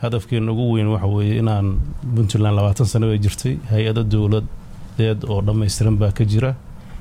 hadafkeena ugu weyn waxa weeye inaan puntland labaatan sano bay jirtay hay-ado dowladeed oo dhammaystiran baa ka jira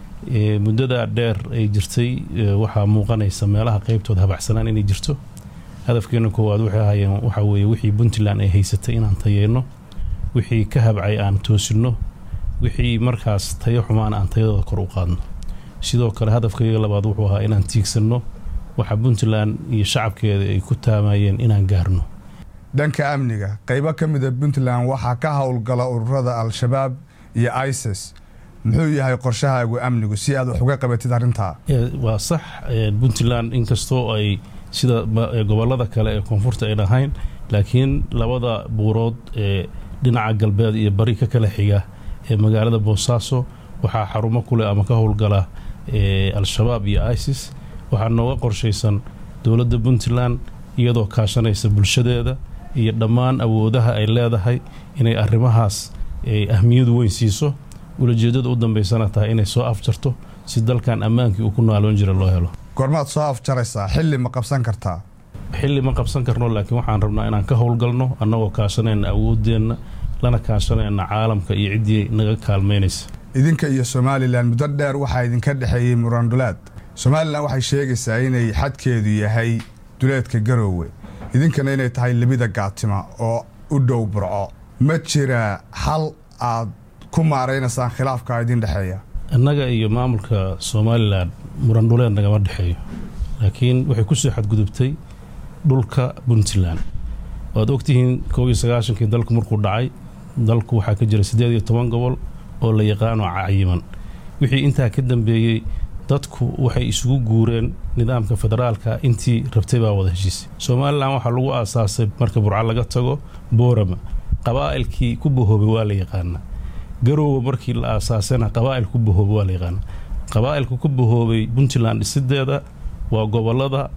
muddadaa dheer ay jirtay waxaa muuqanaysa meelaha qeybtooda habacsanaan inay jirto hadafkeena koowaad waxay ahaayeen waxaa weeye wixii puntland ay haysatay inaan tayeyno wixii ka habcay aan toosinno wixii markaas tayo xumaan aan tayadooda kor u qaadno sidoo kale hadafkayga labaad wuxuu ahaa inaan tiigsanno waxa puntland iyo shacabkeeda ay ku taamayeen inaan gaarno dhanka amniga qaybo ka mida puntland waxaa ka howlgala ururada al-shabaab iyo isis muxuu yahay qorshahaagu amnigu si aad wax uga qabatid arrintaa waa sax puntland inkastoo ay sida gobolada kale ee koonfurta ay dhahayn laakiin labada buurood ee dhinaca galbeed iyo bari ka kala xiga ee magaalada boosaaso waxaa xarumo kuleh ama ka howlgala al-shabaab iyo isis waxaa nooga qorshaysan dowladda puntland iyadoo kaashanaysa bulshadeeda iyo dhammaan awoodaha ay leedahay inay arrimahaas ahmiyad weyn siiso ulajeedada u dambaysana tahay inay soo afjarto si dalkan ammaankii uu ku naaloon jira loo helo goormaad soo afjaraysaa xilli ma qabsan kartaa xilli ma qabsan karno laakiin waxaan rabnaa inaan ka howlgalno annagoo kaashanayna awooddeenna lana kaashanayna caalamka iyo ciddii naga kaalmaynaysa idinka iyo somalilan muddo dheer waxaa idinka dhexeeyey murandulaad somalilan waxay sheegaysaa inay xadkeedu yahay duleedka garoowe idinkana inay tahay libida gaatima oo u dhow burco ma jira xal aad ku maaraynaysaan khilaafka idin dhexeeya annaga iyo maamulka somalilan murandhuleed nagama dhexeeyo laakiin waxay ku soo xadgudubtay dhulka puntland waad ogtihiin koob iyo sagaashankii dalku markuu dhacay dalku waxaa ka jira siddeed iyo toban gobol oo la yaqaano cayiman wixii intaa ka dambeeyey dadku waxay isugu guureen nidaamka federaalka intii rabtay baa wada heshiisay somalilan waxaa lagu aasaasay marka burco laga tago boorama qabaa'ilkii ku bahoobay waa la yaqaanaa garoowe markii la aasaasayna qabaa'il ku bahoobay waa la yaqaanaa qabaa'ilka ku bahoobay puntland dhisideeda waa gobolada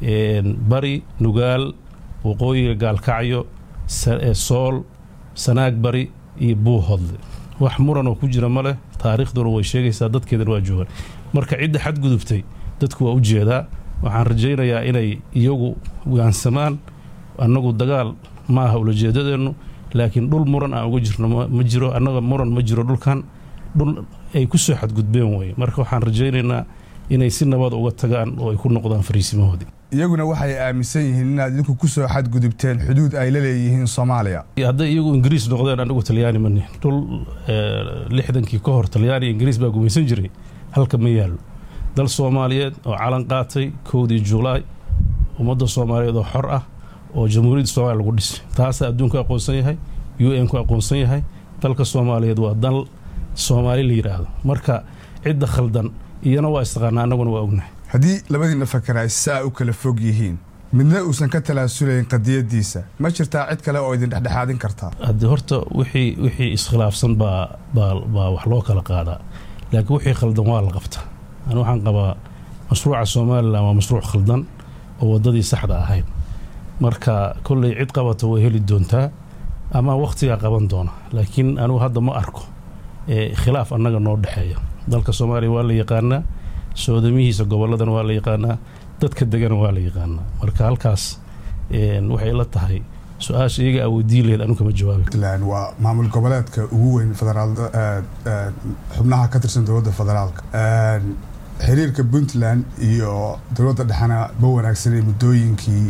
bari nugaal waqooyiga gaalkacyo sool sanaag bari iyo buuhodle wax muranoo ku jira ma leh taariikhduna way sheegaysaa dadkeedana waa joogaan marka cidda xadgudubtay dadku waa u jeedaa waxaan rajaynayaa inay iyagu waansamaan annagu dagaal ma aha ulajeedadeennu laakiin dhul muran aan uga jirno ma jiro annaga muran ma jiro dhulkan dhul ay ku soo xadgudbeen weye marka waxaan rajaynaynaa inay si nabad uga tagaan oo ay ku noqdaan fariisimahoodii iyaguna waxay aaminsan yihiin inaad idinku ku soo xadgudubteen xuduud ay la leeyihiin soomaaliya hadday iyagu ingiriis noqdeen anigu talyaani mani dhul lixdankii ka hor talyaani ingiriis baa gumaysan jiray halka ma yaallo dal soomaaliyeed oo calan qaatay kowdii julaay ummadda soomaaliyeed oo xor ah oo jamhuuriyadda soomaliya lagu dhisay taasaa adduunku aqoonsan yahay u n ku aqoonsan yahay dalka soomaaliyeed waa dal soomaali la yidhaahdo marka cidda khaldan iyana waa istaqaanaa annaguna waa ognahay haddii labadiinna fakar ay saa u kala fog yihiin midna uusan ka talaasulayn qadiyadiisa ma jirtaa cid kale oo idin dhexdhexaadin kartaa haddii horta wixii wixii iskhilaafsan baa baa baa wax loo kala qaadaa laakiin wixii khaldan waa la qabtaa ani waxaan qabaa mashruuca somalilan waa mashruuc khaldan oo waddadii saxda ahayd marka kolley cid qabata way heli doontaa ama wakhtigaa qaban doona laakiin anigu hadda ma arko khilaaf annaga noo dhexeeya dalka soomaaliya waa la yaqaanaa soodamihiisa gobolladana waa la yaqaanaa dadka degana waa la yaqaanaa marka halkaas waxay la tahay su-aasha iyaga awoodiin laheed anu kama jawaabi puntland waa maamul goboleedka ugu weyn federaal xubnaha ka tirsan dowladda federaalka xiriirka puntland iyo dowladda dhexena ma wanaagsanay muddooyinkii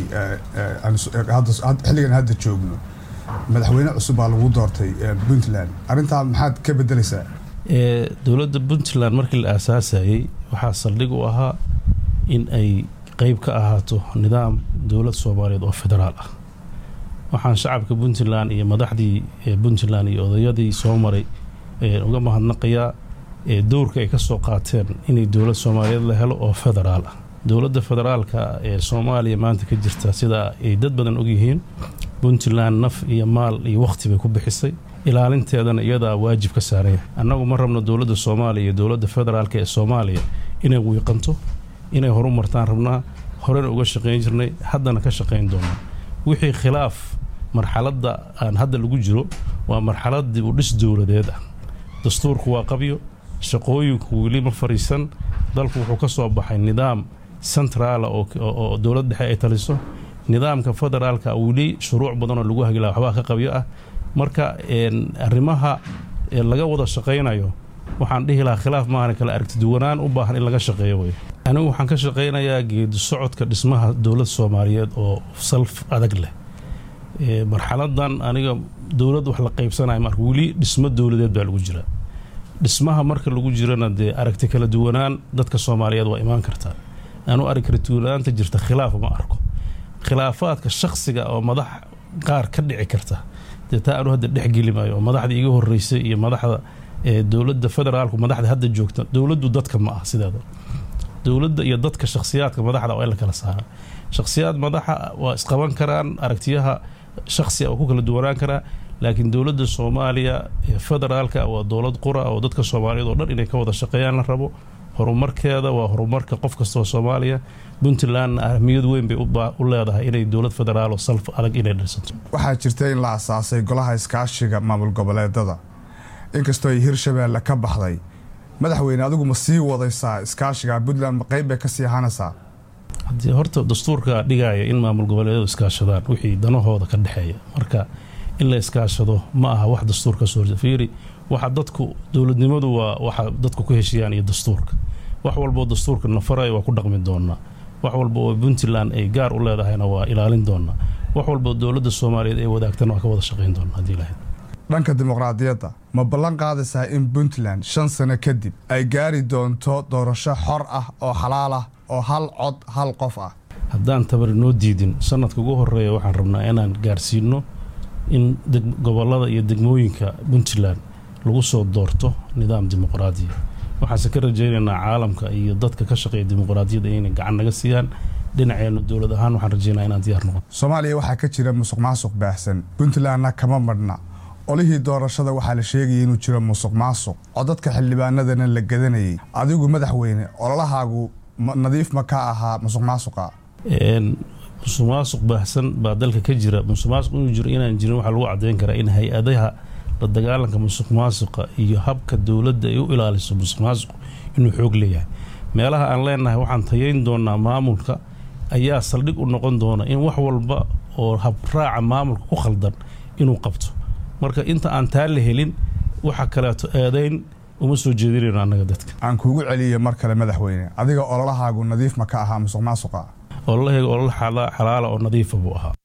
xilligan hadda joogno madaxweyne cusub baa lagu doortay puntland arrintaa maxaad ka bedelaysaa dowladda puntland markii la aasaasayey waxaa saldhig u ahaa in ay qeyb ka ahaato nidaam dowlad soomaaliyeed oo federaal ah waxaan shacabka puntland iyo madaxdii puntland iyo odayadii soo maray uga mahadnaqayaa dowrka ay ka soo qaateen inay dowlad soomaaliyeed la helo oo federaal ah dowladda federaalka ee soomaaliya maanta ka jirta sida ay dad badan ogyihiin puntland naf iyo maal iyo wakhti bay ku bixisay ilaalinteedana iyadaa waajib ka saaraya annagu ma rabno dowladda soomaaliya iyo dowladda federaalka ee soomaaliya inay wiiqanto inay horu martaan rabnaa horena uga shaqayn jirnay haddana ka shaqayn doonaa wixii khilaaf marxaladda aan hadda lagu jiro waa marxaladdii u dhis dowladeed ah dastuurku waa qabyo shaqooyinku weli ma fariisan dalku wuxuu ka soo baxay nidaam centraala oo dowlad dhexe ay taliso nidaamka federaalka weli shuruuc badan oo lagu hagila waxbaa ka qabyo ah marka arrimaha laga wada shaqaynayo waxaan dhihi lahaa khilaaf maahan kale aragtiduwanaan u baahan in laga shaqeeyo wey anigu waxaan ka shaqaynayaa geedi socodka dhismaha dowlad soomaaliyeed oo salf adag leh marxaladan aniga dowlad wax la qaybsanaya marka weli dhismo dowladeed baa lagu jira dhismaha marka lagu jirana dee aragti kala duwanaan dadka soomaaliyeed waa imaan kartaa anu arag kala duwanaanta jirta khilaaf ma arko khilaafaadka shaksiga oo madax qaar ka dhici karta dee taa anu hadda dhexgeli maayo oo madaxda iga horeysay iyo madaxda dowladda federaalku madaxda hadda joogta dowladdu dadka ma ah sideeda dowladda iyo dadka shakhsiyaadka madaxda waa in la kala saara shakhsiyaad madaxa waa isqaban karaan aragtiyaha shakhsiga oo ku kala duwanaan karaa laakiin dowladda soomaaliya ee federaalka waa dowlad qura oo dadka soomaaliyeed oo dhan inay ka wada shaqeeyaan la rabo horumarkeeda waa horumarka qof kastoo soomaaliya puntlandna ahmiyad weyn bay u leedahay inay dowlad federaal oo salf adag inay dhisato waxaa jirta in la asaasay golaha iskaashiga maamul goboleedada inkastoo ay hirshabeelle ka baxday madaxweyne adigu ma sii wadaysaa iskaashiga puntland ma qayb bay ka sii ahaanaysaa haddii horta dastuurka dhigaya in maamul goboleedyadu iskaashadaan wixii danahooda ka dhexeeya marka in la iskaashado ma aha wax dastuurka soo horjeeda fiiri waxa dadku dowladnimadu waa waxa dadku ku heshiiyaan iyo dastuurka wax walboo dastuurka nafaraya waa ku dhaqmi doonaa wax walba oo puntland ay gaar u leedahayna waa ilaalin doonaa wax walboo dowladda soomaaliyeed ay wadaagtana waa ka wada shaqayn doonaa haddii lahayd dhanka dimuqraadiyadda ma ballan qaadaysaa in puntland shan sano kadib ay gaari doonto doorasho xor ah oo xalaal ah oo hal cod hal qof ah haddaan tabar noo diidin sanadka ugu horeeya waxaan rabnaa inaan gaarsiino in gobolada iyo degmooyinka puntland lagu soo doorto nidaam dimuqraadiya waxaase ka rajaynaynaa caalamka iyo dadka ka shaqeeya dimuqraadiyadda inay gacan naga siiyaan dhinaceena dowlad ahaan waxaan rajaynaa inaan diyaar noqon soomaaliya waxaa ka jira musuq maasuq baahsan puntlandna kama madhna olihii doorashada waxaa la sheegayay inuu jiro musuq maasuq codadka xildhibaanadana la gadanayay adigu madaxweyne ololahaagu nadiif ma ka ahaa musuq maasuqa musuq maasuq baahsan baa dalka ka jira musuq maasuq inuu jiro inaan jirin waxaa lagu caddayn karaa in hay-adaha la dagaalanka musuq maasuqa iyo habka dowladda ay u ilaaliso musuq maasuq inuu xoog leeyahay meelaha aan leenahay waxaan tayayn doonaa maamulka ayaa saldhig u noqon doona in wax walba oo habraaca maamulka ku khaldan inuu qabto marka inta aan taa la helin waxa kaleeto eedayn uma soo jeedinayno annaga dadka aan kuugu celiya mar kale madaxweyne adiga ololahaagu nadiif ma ka ahaa musuq maasuqa ololahayga olol xalaala oo nadiifa buu ahaa